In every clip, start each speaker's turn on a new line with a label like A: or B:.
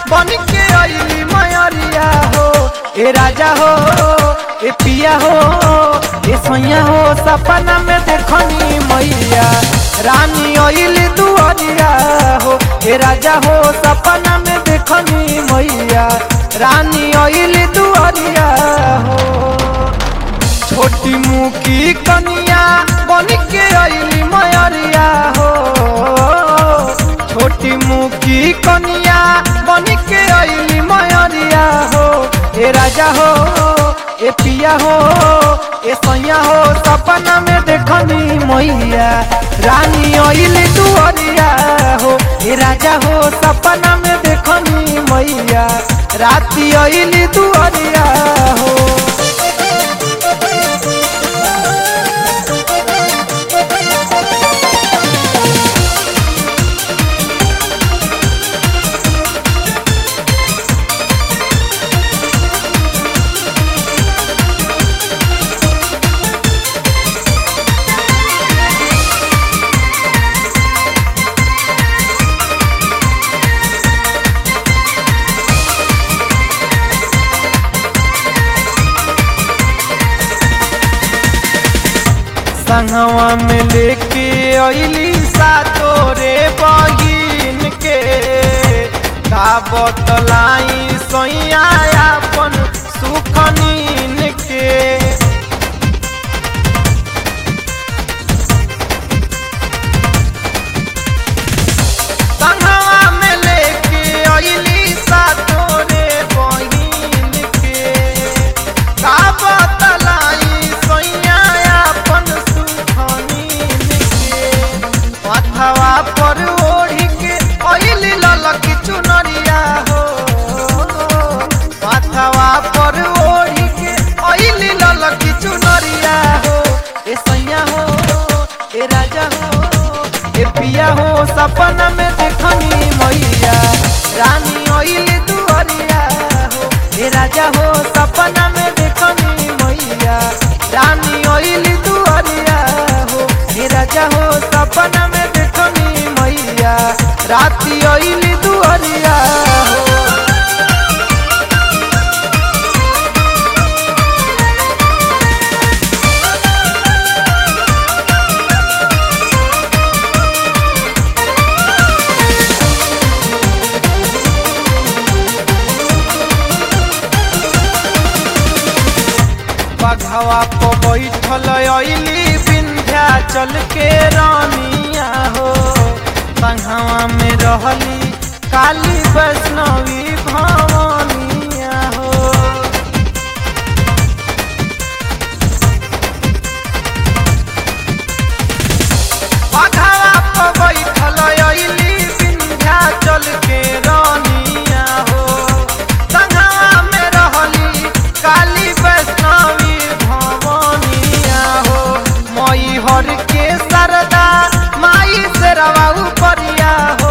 A: बन के अली मयरिया हो ए राजा हो ए पिया हो ए सैया हो सपना में देखनी मैया रानी अली दुआरिया हो ए राजा हो सपना में देखनी मैया रानी अली दुआरिया हो छोटी मुकी कनिया बन के अली मयरिया हो छोटी मुकी कनिया बन के अली मयरिया हो ए राजा हो ए पिया हो ए सैया हो सपना में देखनी मैया रानी अली दुआरिया हो ए राजा हो सपना में देखनी मैया राती अली दुआरिया हो संगवा में लेके अली सातो रे बहिन के का बतलाई सैया अपन सुख नीन के संगवा में लेके अली सातो रे बहिन के का बतलाई सैया अपन सुख नीन के माथवा पर ओढ़ी के अइली ललकी चुनरिया हो माथवा पर ओढ़ी के अइली ललकी चुनरिया हो ए सैया हो ए राजा हो ए पिया हो सपना में देखनी मैया रानी अइली दुआरिया हो ए राजा हो सपना में देखनी मैया रानी अइली दुआरिया हो ए राजा हो सपना में देखनी मैया राती अइली दुआरिया हो बघवा पर बैठल अइली विंध्याचल के रानिया हो संघवा में रहली काली वैष्णवी भवानिया हो बघवा पर बैठल अइली विंध्याचल के रानिया हो संघवा में रहली काली वैष्णवी भवानिया हो मई हर के सरदा माई से रवा उपरिया हो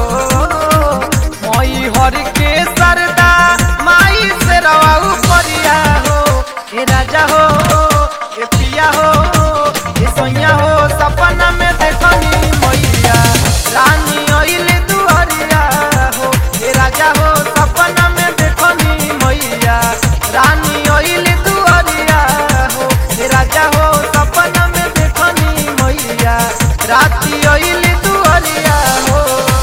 A: मई हर के सरदा माई से रवा उपरिया हो ए राजा हो ए पिया हो ए सैया हो सपना में देखनी मैया रानी अइल दुआरिया हो ए राजा हो सपना में देखनी मैया रानी अइल दुआरिया हो ए राजा हो सपना में देखनी मैया राती अइल दुआरिया हो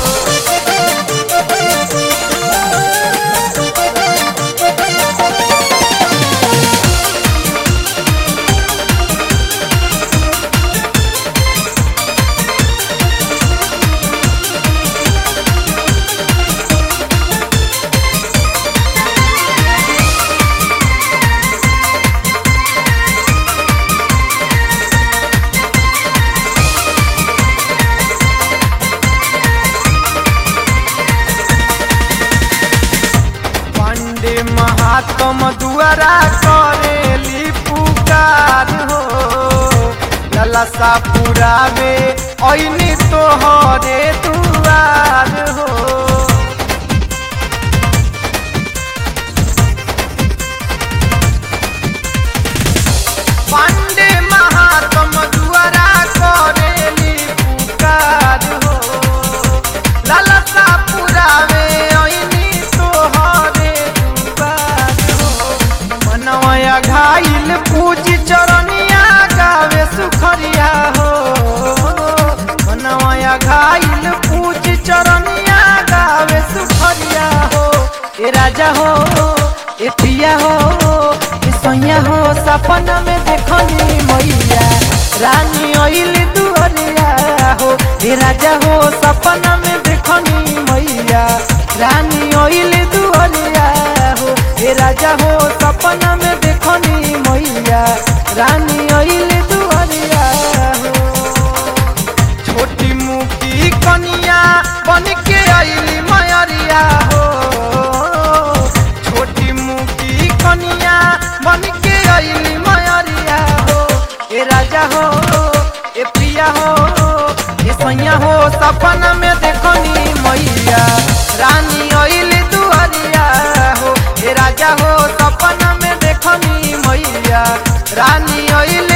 A: पांडे महात्म दुआरा करेली पुकार हो ललसा पुरावे ऐनी तोहरे दुआर हो पांडे महात्म दुआरा करेली पुकार हो ललसा पुरावे ऐनी तो रखाइल पूछ चरनिया गावे सुखरिया हो ए राजा हो ए पिया हो ए सैया हो सपना में देखनी मैया रानी ओइल दुअरिया हो ए राजा हो सपना में देखनी मैया रानी ओइल दुअरिया हो ए राजा हो सपना में देखनी मैया रानी ओइल दुअरिया हो छोटी मुकी कनिया बन के आईली मयरिया हो छोटी मुकी कनिया बन के आईली मयरिया हो ए राजा हो ए पिया हो ए सैया हो सपना में देखनी मैया रानी आईली दुआरिया हो ए राजा हो सपना में देखनी मैया रानी आईली